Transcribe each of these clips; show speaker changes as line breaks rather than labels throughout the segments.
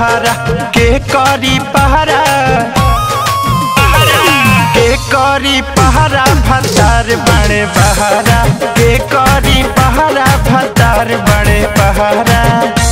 बहारा के करी पहरा के करी पहरा भतार बड़े बहारा के करी पहरा भतार बड़े बहारा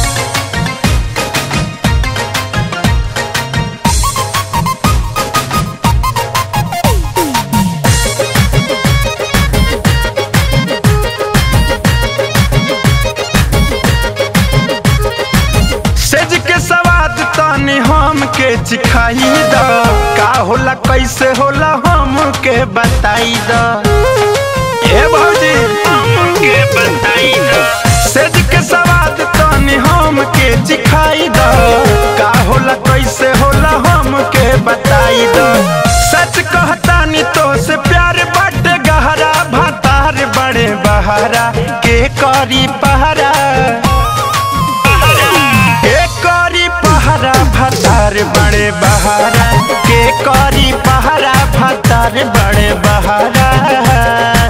सेज के सवाद तनी हम के चिखाई द का होला कैसे होला हम के बताई द ए भौजी हम के बताई द सेज के सवाद तनी हम के चिखाई द का होला कैसे होला हम के बताई द सच कहतानी तो से प्यार बाटे गहरा भातार बड़े बहारा के करी पहरा के करी पहरा भतार बड़े बहारा के करी पहरा भतार बड़े बहारा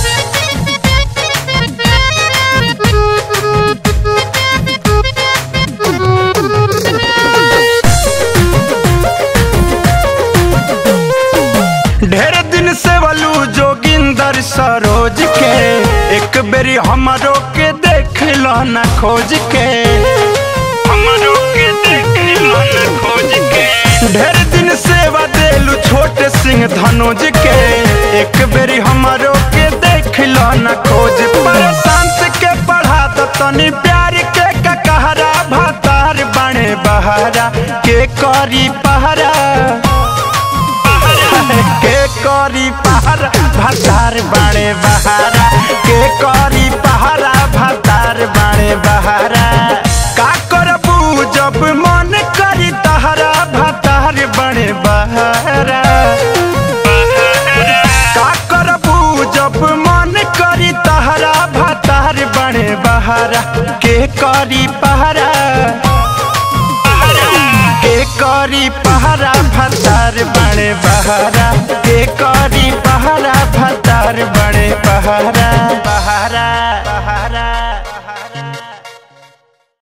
ढेर दिन से वलू जोगिंदर सरोज के एक बेरी हमरो के देख लो न खोज के हमरो के देख लो न खोज के ढेर दिन सेवा देलू छोटे सिंह धनुज के एक बेरी हमरो के देख लो न खोज पर शांत के पढ़ा दो तनी प्यार के ककहरा भातार बने बहारा के करी पहरा के करी पहरा भतार बाड़े बहारा के करी पहरा भतार बाड़े बहारा का करबू जब मन करी तहरा भतार बड़े बहारा का करबू जब मन करी तहरा भतार बड़े बहारा के करी पहरा के करी पहरा भतार बड़े बहारा के करी पहरा भतार बड़े बहारा बहारा बहारा